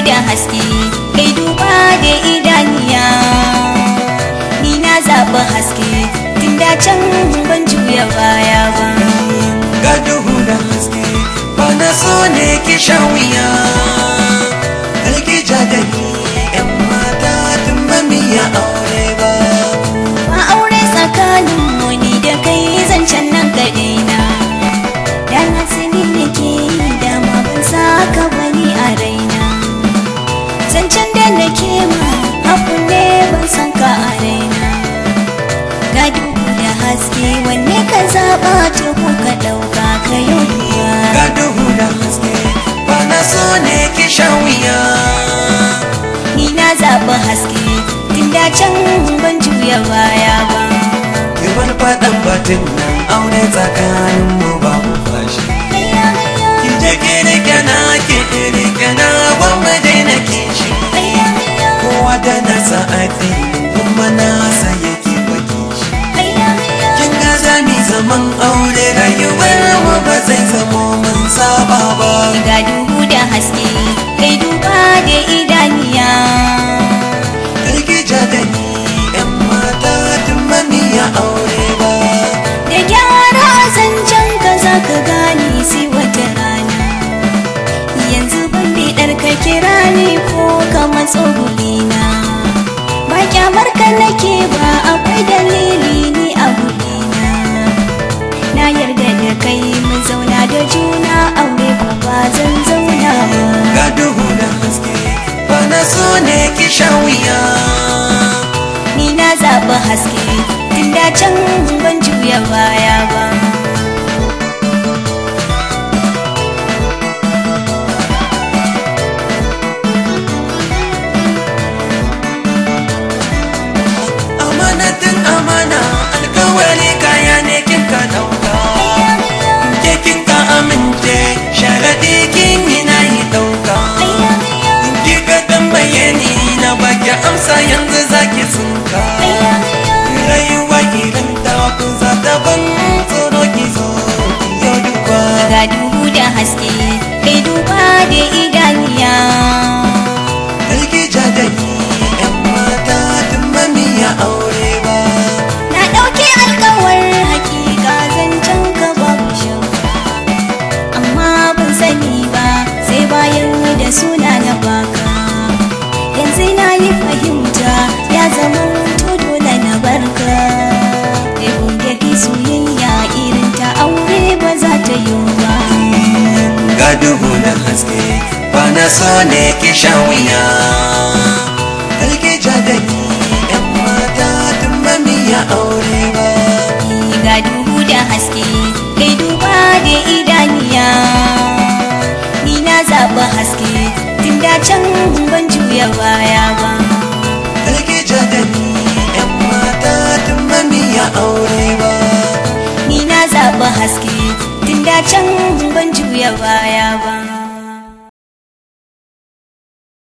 da haske kai duba da idaniya ni na zaɓi haske tun da can ban juya baya ba ga duhu da haske ba na so ne ki sha wuya Alki ja da ni yan mata tun ba mi ya aure ba ba aure tsakanin mu ni da kai zancen nan kaɗai na da na sani nake yi dama ban saka bani a raina zancen da nake ma haku ne ban san ka a raina ga duhu da haske wanne ka zaɓa to ko ka ɗauka ka yi ga duhu da haske ba na so ne ki sha wuya ni na zaɓi haske tun da can ban juya baya ba ki bar faɗan batun nan aure tsakanin mu ba mu fashi Hayya, hayya, ki je ki rike na ki rike na gwamma dai na kishi hayya, hayya, kowa da nasa ake kuma nasa yake baki shi hayya, hayya. kin ga zami zaman aure rayuwar mu ba zai zamo mun saba ba ga duhu da haske kai duba da idaniya karki ja da ni yan mata tun mami ya aure ba da gyara zancen ka za ka gane sai wata rana yanzu ban bidar ka kira ni ko ka matso gulina ba kyamar ka nake ba akwai dalili ni a gulina na yarda da kai mun zauna da juna aure ko ba zan zauna ba ga duhu da haske ba na so ne ki sha wuya ni na zaɓi haske tun da can ban juya baya ba amanatin amana alkawari kaya ne kin ka dauka ke kin ka amince sharadi kin yi na yi dauka ki ka tambaye ni na baki amsa yanzu zaki tsinka rayuwa irin ta ku za ta ban tsoro ki zo ki yo duba ga duhu da haske kai duba da idaniya Alki ja da ni yan mata tun mami ya aure ba na ɗauki alkawar hakika zancen ka babu shakka amma ban sani ba sai bayan da suna na baka yanzu na yi fahimta ya zama to dole na barka da gobe soyayya irin ta aure ba za ta yi ba ga duhu da haske ba na so ne ki sha wuya Alki ja da ni yan mata tun mami ya aure ba ga duhu da haske kai duba da idaniya ni na zaɓi haske tun da can ban juya baya ba Alki ja da ni yan mata tun mami ya aure ba ni na zaɓi haske tun da can ban juya baya ba